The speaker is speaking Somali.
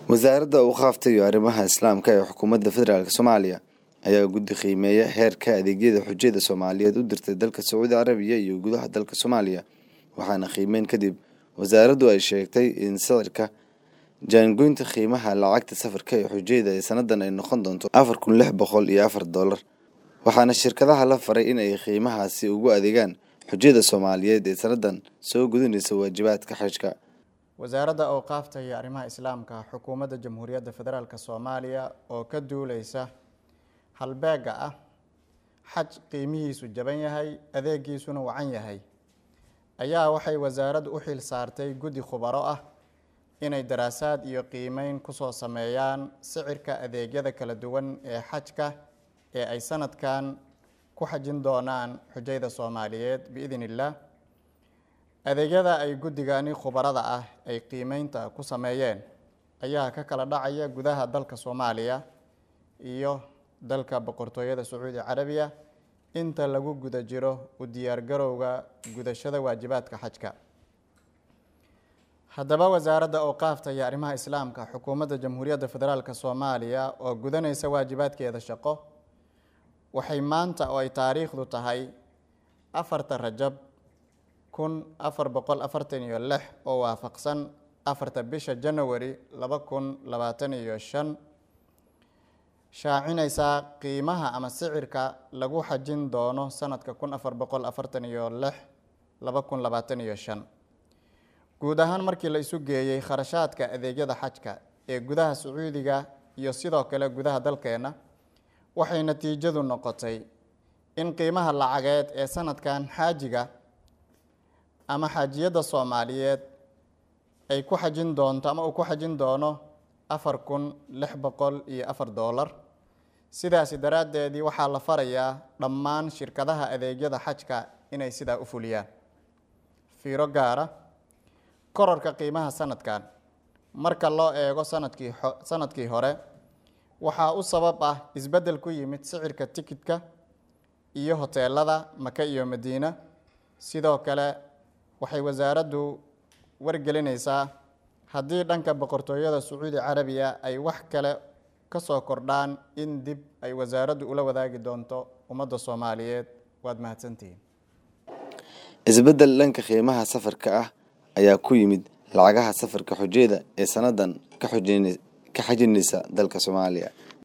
wasaaradda awqaafta iyo arrimaha islaamka ee xukuumadda federaalk soomaaliya ayaa guddi qiimeeya heerka adeegyada xujada soomaaliyeed u dirtay dalka sacuudi carabiya iyo gudaha dalka soomaaliya waxaana qiimeyn kadib wasaaraddu ay sheegtay in sicirka jaangoynta qiimaha lacagta safarka ee xujayda ee sanadan ay noqon doonto afar kun lix boqol iyo afar dollar waxaana shirkadaha la faray in ay qiimahaasi ugu adeegaan xujada soomaaliyeed ee sanadan soo gudinaysa waajibaadka xajka wasaaradda awqaafta iyo arrimaha islaamka xukuumadda jamhuuriyadda federaalk soomaaliya oo ka duuleysa halbeega ah xaj qiimihiisu jaban yahay adeegiisuna wacan yahay ayaa waxay wasaaraddu u xil saartay guddi khubaro ah inay daraasaad iyo qiimeyn kusoo sameeyaan sicirka adeegyada kala duwan ee xajka ee ay sanadkan ku xajin doonaan xujayda soomaaliyeed biidn illaah adeegyada ay guddigani khubarada ah ay qiimeynta ku sameeyeen ayaa ka kala dhacaya gudaha dalka soomaaliya iyo dalka boqortooyada sacuudi carabiya inta lagu guda jiro u diyaargarowga gudashada waajibaadka xajka haddaba wasaaradda awqaafta iyo arrimaha islaamka xukuumadda jamhuuriyadda federaalk soomaaliya oo gudanaysa waajibaadkeeda shaqo waxay maanta oo ay taariikhdu tahay afarta rajab kun afar boqol afartan iyo lix oo waafaqsan afarta bisha janawari laba kun labaatan iyo shan shaacinaysaa qiimaha ama sicirka lagu xajin doono sanadka kun afar boqol afartan iyo lix laba kun labaatan iyo shan guud ahaan markii la isu geeyey kharashaadka adeegyada xajka ee gudaha sacuudiga iyo sidoo kale gudaha dalkeenna waxay natiijadu noqotay in qiimaha lacageed ee sanadkan xaajiga ama xaajiyadda soomaaliyeed ay ku xajin doonto ama uu ku xajin doono afar kun lix boqol iyo afar dollar sidaasi daraaddeedii waxaa la farayaa dhammaan shirkadaha adeegyada xajka inay sidaa u fuliyaan fiiro gaara korarka qiimaha sanadkan marka loo eego sanadkii sanadkii hore waxaa u sabab ah isbeddel ku yimid sicirka tikidka iyo hoteelada maka iyo madiina sidoo kale waxay wasaaraddu wargelinaysaa haddii dhanka boqortooyada sacuudi carabiya ay wax kale ka soo kordhaan in dib ay wasaaraddu ula wadaagi doonto ummadda soomaaliyeed waad mahadsantihiin isbeddel dhanka qiimaha safarka ah ayaa ku yimid lacagaha safarka xujayda ee sanadan ka xajinaysa dalka soomaaliya